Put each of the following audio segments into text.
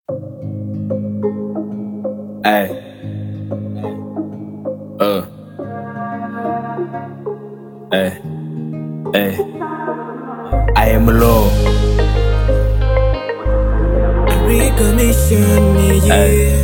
Ay. Uh. Ay. Ay. I am alone. Recognition, yeah. Ay.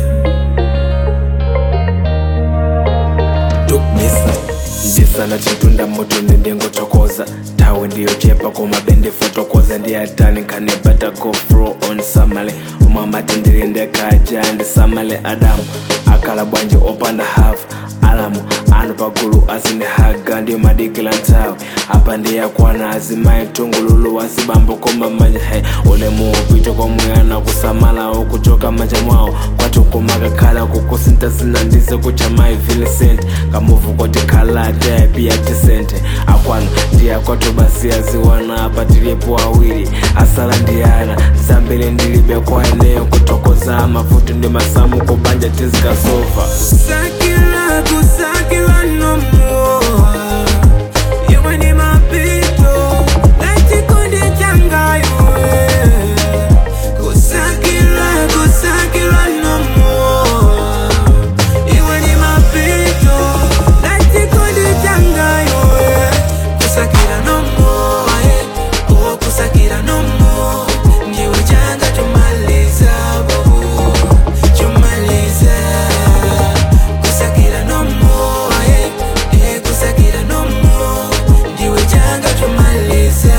Tukmisa ndisana chitunda moto ndingochokoza tawe ndiyochepa kumabende fotokoza ndiyatani kanibata gofro on samale umamati ndilindekaja ndisamale adamu akala bwanji opanda hafu alamu anu pagulu azindihaga ndiyo madikila ntawe apa ndiyakwana azimayi tungululu wazibambo koma manja he ulemu upite komuyana kusamala ukuchoka manja mwawo kwati kumakakhala kukusinta zinandize kuchamayi vincent kamuvu koti khalate pia tisente akwanu ndiyakwatu basi aziwana apatilipo awiri asala ndiyana zambili ndilibe kwa eneo kutokoza mafutu ndi masamu kubanja tizikasofa Kusakila, kusakila no more. Iwe ni mapito, na chikundi changa iwe. Kusakila, kusakila no more. Iwe ni mapito, na chikundi changa iwe. Kusakila no more, eh. Oh, kusakila no more. Ndiwe changa chomaliza, babu. Chomaliza. Kusakira no more, eh, eh, kusakira no more. Ndiwe changa chomaliza,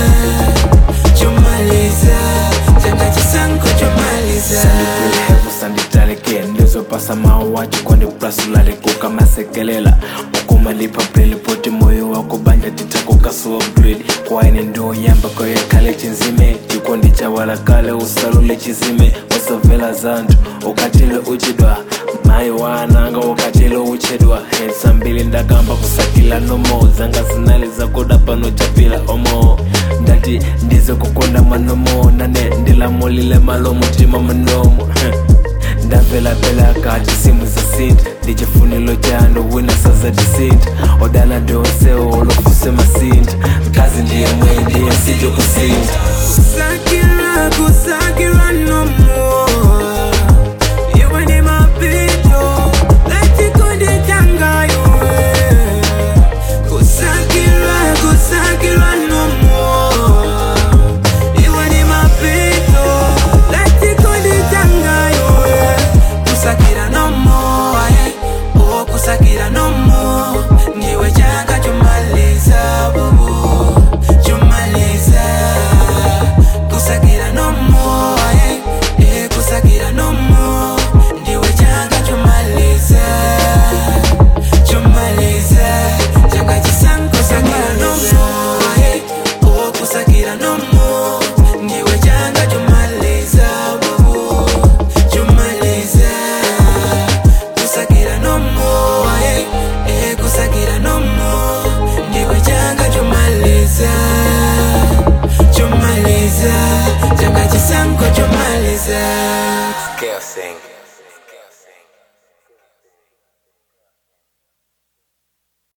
chomaliza, changa chisango chomaliza. sandipilehevu sanditaleke ndizopasa mawachi kwandipulasulaleku kamasekelela ukumalipa plelipoti moyo wako banja titakukasuwa grade kwaine ndoyamba koyekale chinzime chikondi chawalakale usalule chizime wasavela zantu ukatile uchidwa mayi wananga ukatile uchedwa hensa mbili ndakamba kusakila nomo zanga zinali zakuda pano chapila omo ndati ndize kukonda manomo nane ndilamulile malo mutima munomo ndavela pela kati simu za sinti ndichifunilo chano wina saza disinti odala ndionsewo olofuse masinti mkazi ndiye mwe ndiye sijo kusinta Kusakira, kusakira no more. Iwe ni mapito, na chikundi changa iwe. Kusakira, kusakira no more. Iwe ni mapito, na chikundi changa iwe. Kusakira no more, eh. Oh, kusakira no more. Ndiwe changa chomaliza, bubu. Chomaliza. Kusakira no more, eh. Eh, kusakira no more. Ndiwe changa chomaliza. Chomaliza. Changa chisango kusakira no more, eh. Oh, kusakira no more. Ndiwe changa chomaliza, bubu. Chomaliza. Kusakira no more, eh. Eh, kusakira no more. Ndiwe changa chomaliza. Chomaliza. Changa chisango chomaliza. Scale sing.